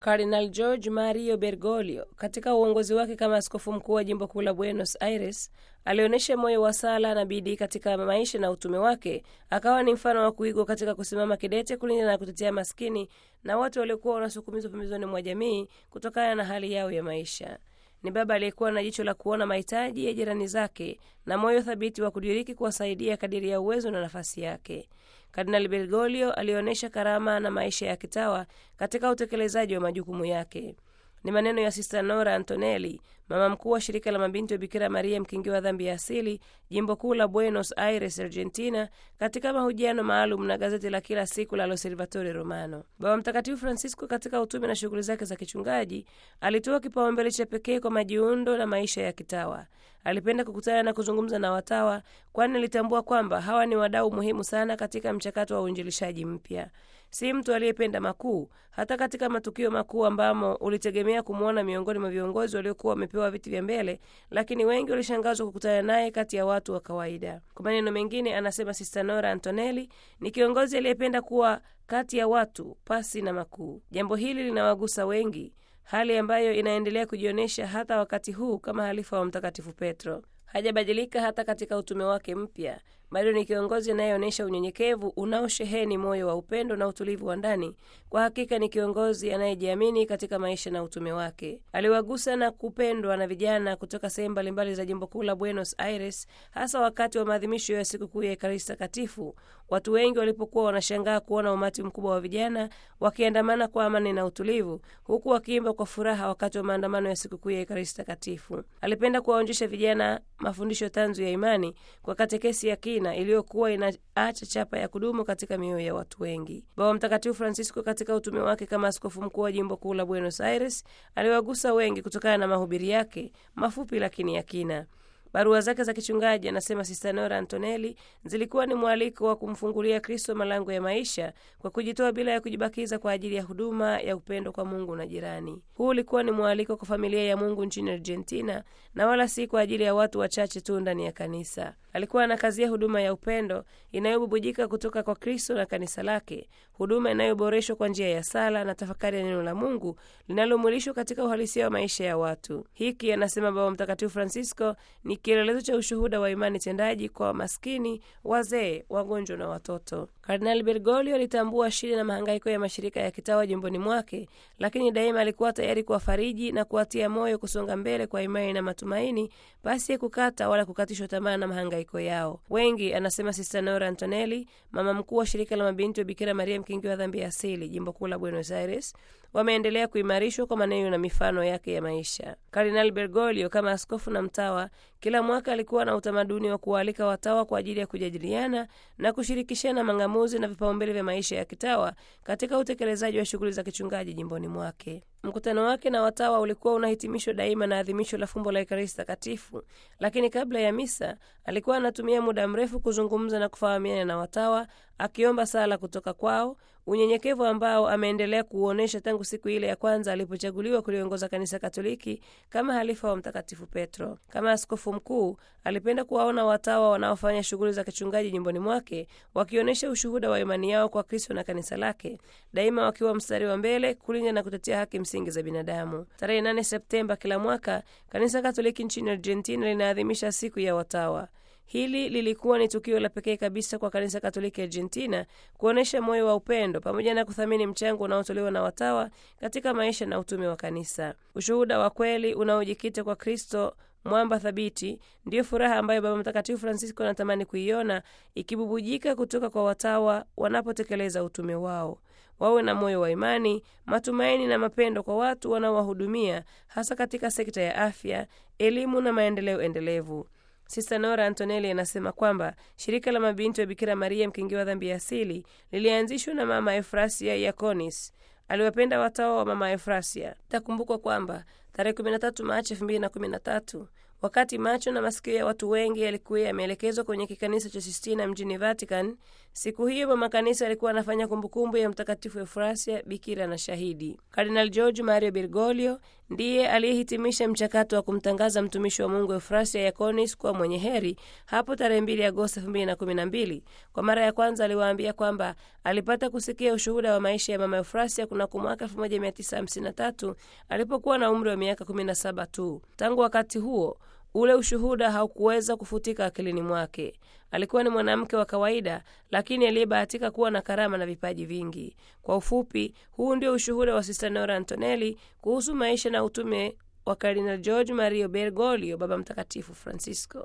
Cardinal George Mario Bergoglio katika uongozi wake kama askofu mkuu wa jimbo kuu la Buenos Aires alionyesha moyo wa sala na bidii katika maisha na utume wake. Akawa ni mfano wa kuigwa katika kusimama kidete kulinda na kutetea maskini na watu waliokuwa wanasukumizwa pembezoni mwa jamii kutokana na hali yao ya maisha. Ni baba aliyekuwa na jicho la kuona mahitaji ya jirani zake na moyo thabiti wa kudiriki kuwasaidia kadiri ya uwezo na nafasi yake. Kardinali Bergoglio alionyesha karama na maisha ya kitawa katika utekelezaji wa majukumu yake. Ni maneno ya Sista Nora Antonelli, mama mkuu wa shirika la mabinti wa Bikira Maria mkingi wa dhambi ya asili, jimbo kuu la Buenos Aires, Argentina, katika mahojiano maalum na gazeti la kila siku la L'Osservatore Romano. Baba Mtakatifu Francisco katika utume na shughuli zake za kichungaji alitoa kipaumbele cha pekee kwa majiundo na maisha ya kitawa. Alipenda kukutana na kuzungumza na watawa, kwani alitambua kwamba hawa ni wadau muhimu sana katika mchakato wa uinjilishaji mpya. Si mtu aliyependa makuu, hata katika matukio makuu ambamo ulitegemea kumwona miongoni mwa viongozi waliokuwa wamepewa viti vya mbele, lakini wengi walishangazwa kukutana naye kati ya watu wa kawaida. Kwa maneno mengine, anasema Sista Nora Antonelli ni kiongozi aliyependa kuwa kati ya watu pasi na makuu. Jambo hili linawagusa wengi, hali ambayo inaendelea kujionyesha hata wakati huu kama halifa wa Mtakatifu Petro. Hajabadilika hata katika utume wake mpya. Bado ni kiongozi anayeonyesha unyenyekevu unaosheheni moyo wa upendo na utulivu wa ndani. Kwa hakika ni kiongozi anayejiamini katika maisha na utume wake. Aliwagusa na kupendwa na vijana kutoka sehemu mbalimbali za jimbo kuu la Buenos Aires, hasa wakati wa maadhimisho ya sikukuu ya Ekaristi Takatifu. Watu wengi walipokuwa wanashangaa kuona umati mkubwa wa vijana wakiandamana kwa amani na utulivu, huku wakiimba kwa furaha wakati wa maandamano ya sikukuu ya Ekaristi Takatifu. Alipenda kuwaonjesha vijana mafundisho tanzu ya imani kwa katekesi ya kina iliyokuwa inaacha chapa ya kudumu katika mioyo ya watu wengi. Baba Mtakatifu Francisco katika utume wake kama askofu mkuu wa jimbo kuu la Buenos Aires aliwagusa wengi kutokana na mahubiri yake mafupi lakini ya kina. Barua zake za kichungaji, anasema Sista Nora Antonelli, zilikuwa ni mwaliko wa kumfungulia Kristo malango ya maisha kwa kujitoa bila ya kujibakiza kwa ajili ya huduma ya upendo kwa Mungu na jirani. Huu ulikuwa ni mwaliko kwa familia ya Mungu nchini Argentina na wala si kwa ajili ya watu wachache tu ndani ya kanisa. Alikuwa anakazia huduma ya upendo inayobubujika kutoka kwa Kristo na kanisa lake, huduma inayoboreshwa kwa njia ya sala na tafakari ya neno la Mungu linalomwilishwa katika uhalisia wa maisha ya watu. Hiki, anasema Baba Mtakatifu Francisco, ni kielelezo cha ushuhuda wa imani tendaji kwa maskini, wazee, wagonjwa na watoto. Kardinali Bergoglio alitambua shida na mahangaiko ya mashirika ya kitawa jimboni mwake, lakini daima alikuwa tayari kuwafariji na kuwatia moyo kusonga mbele kwa imani na matumaini, basi ya kukata wala kukatishwa tamaa na mahangaiko yao. Wengi, anasema Sista Nora Antonelli, mama mkuu wa shirika la mabinti wa Bikira Maria mkingi wa dhambi ya asili, jimbo kuu la Buenos Aires, wameendelea kuimarishwa kwa maneno na mifano yake ya maisha. Kardinali Bergoglio kama askofu na mtawa, kila mwaka alikuwa na utamaduni wa kuwaalika watawa kwa ajili ya kujadiliana na kushirikishana mang'amuzi na vipaumbele vya maisha ya kitawa katika utekelezaji wa shughuli za kichungaji jimboni mwake. Mkutano wake na watawa ulikuwa unahitimishwa daima na adhimisho la fumbo la Ekaristi Takatifu, lakini kabla ya misa alikuwa anatumia muda mrefu kuzungumza na kufahamiana na watawa, akiomba sala kutoka kwao, unyenyekevu ambao ameendelea kuuonyesha tangu siku ile ya kwanza alipochaguliwa kuliongoza kanisa Katoliki kama halifa wa Mtakatifu Petro. Kama askofu mkuu, alipenda kuwaona watawa wanaofanya shughuli za kichungaji nyumbani mwake wakionyesha ushuhuda wa imani yao kwa Kristo na kanisa lake, daima wakiwa mstari wa mbele kulinda na kutetea haki msingi za binadamu. Tarehe 8 Septemba kila mwaka kanisa Katoliki nchini Argentina linaadhimisha siku ya watawa. Hili lilikuwa ni tukio la pekee kabisa kwa kanisa Katoliki Argentina kuonyesha moyo wa upendo pamoja na kuthamini mchango unaotolewa na watawa katika maisha na utume wa kanisa. Ushuhuda wa kweli unaojikita kwa Kristo mwamba thabiti, ndiyo furaha ambayo Baba Mtakatifu Francisco anatamani kuiona ikibubujika kutoka kwa watawa wanapotekeleza utume wao. Wawe na moyo wa imani, matumaini na mapendo kwa watu wanaowahudumia, hasa katika sekta ya afya, elimu na maendeleo endelevu. Sista Nora Antonelli anasema kwamba shirika la mabinti wa Bikira Maria mkingi wa dhambi ya asili lilianzishwa na Mama Efrasia Yakonis. Aliwapenda watawa wa Mama Efrasia. Takumbukwa kwamba tarehe 13 Machi 2013 wakati macho na masikio ya watu wengi yalikuwa yameelekezwa kwenye kikanisa cha Sistina mjini Vatican, siku hiyo mama kanisa alikuwa anafanya kumbukumbu ya Mtakatifu Efrasia, bikira na shahidi. Kardinal George Mario Bergoglio ndiye aliyehitimisha mchakato wa kumtangaza mtumishi wa Mungu Eufrasia Yakonis kuwa mwenye heri hapo tarehe 2 Agosti 2012. Kwa mara ya kwanza aliwaambia kwamba alipata kusikia ushuhuda wa maisha ya mama Eufrasia kunako mwaka 1953 alipokuwa na umri wa miaka 17 tu. Tangu wakati huo ule ushuhuda haukuweza kufutika akilini mwake. Alikuwa ni mwanamke wa kawaida, lakini aliyebahatika kuwa na karama na vipaji vingi. Kwa ufupi, huu ndio ushuhuda wa Sista Nora Antonelli kuhusu maisha na utume wa Kardinal George Mario Bergoglio, Baba Mtakatifu Francisco.